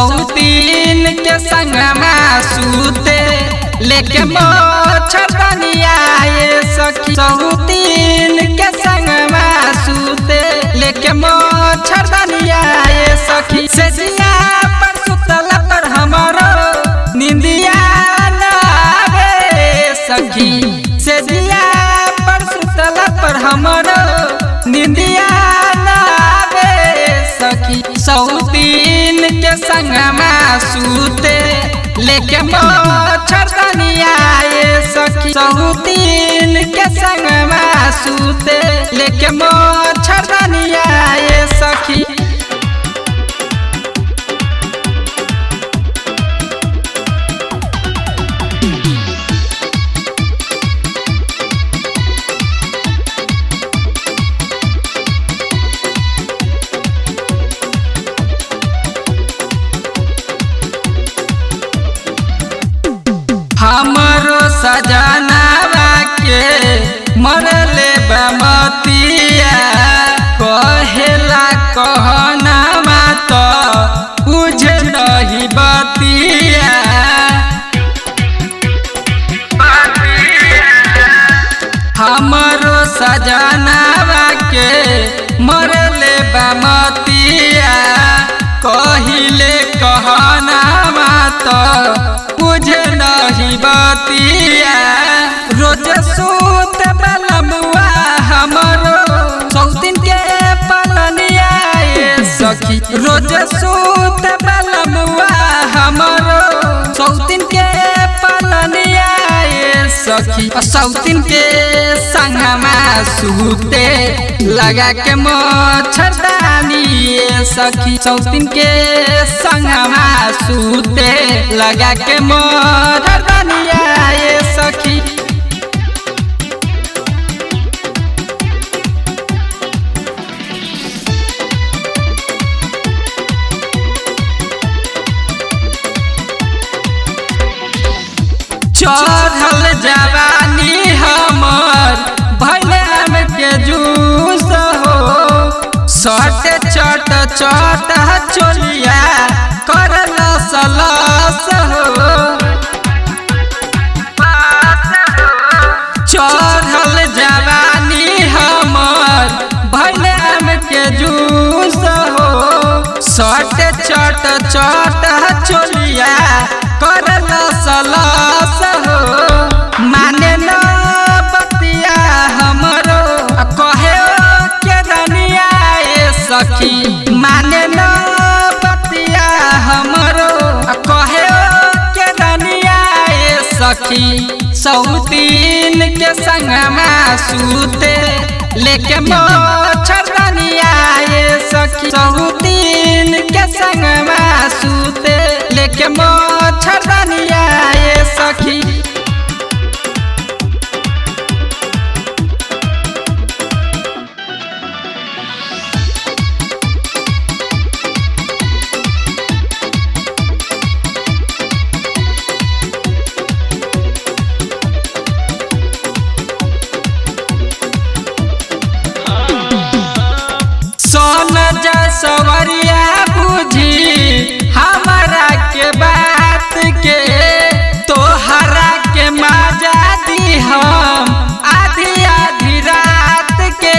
सौतीन के संगमा सूते लेके मोछतनिया ये सखी सौतीन के संगमा सूते लेके मोछतनिया ये सखी से जिया पर सुतला पर हमारो निंदिया न आवे सखी से जिया पर सुतला पर हमारो निंदिया न आवे सखी सौतीन के संगमा सूते लेके मोछतनिया ये सखी सौतीन के संगमा सूते लेके मोछतनिया ये सखी हमरो सजनावा के मरले बमतिया कहेला कहना मात बुझ नहीं बतिया हमरो सजनावा के मरले बमतिया कहिले कहना मात बुझ नहीं बतिया रोज सूत बलमुआ हमरो सौतिन के पलनिया ये सखी रोज सूत बलमुआ हमरो सौतिन के पलनिया ये सखी सौतिन के संगमा सूते लगा के मच्छरदानी ये सखी सौतिन के संगमा सूते लगा के मच्छरदानिया ये सखी चढ़ल जवानी हमर भैलाम के जूस हो सट चट चट चोलिया करल सलस हो चढ़ल जवानी हमर भैलाम के जूस हो सट चट चट चोलिया करल सलस हो माने न बतिया हमरो कहे के दनिया ए सखी माने न बतिया हमरो कहे के दनिया ए सखी सौतीन के संगमा सूते लेके मोछरनिया ये सखी सौतीन के संगमा सूते लेके मोछरनिया ये सखी सोन जसवरिया बुझी हमारा के बात के तोहरा के मजा दी हम आधी आधी रात के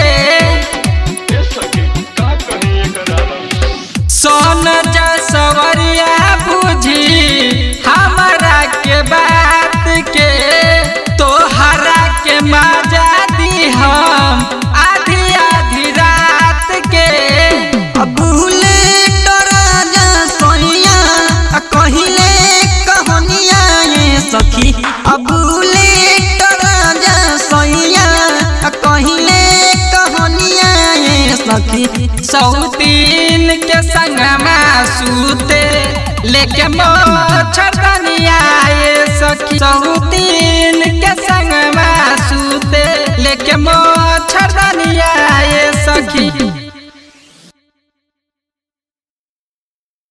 सोन जसवरिया बुझी हमारा के बात के तोहरा के मजा दी हम आधी आधी रात के अबुले डराजा सोइया आ कहिले कहनिया ये सखी अबुले डराजा सोइया आ कहिले कहनिया ये सखी सौतीन के संगमा सूते लेके मोछरनिया ये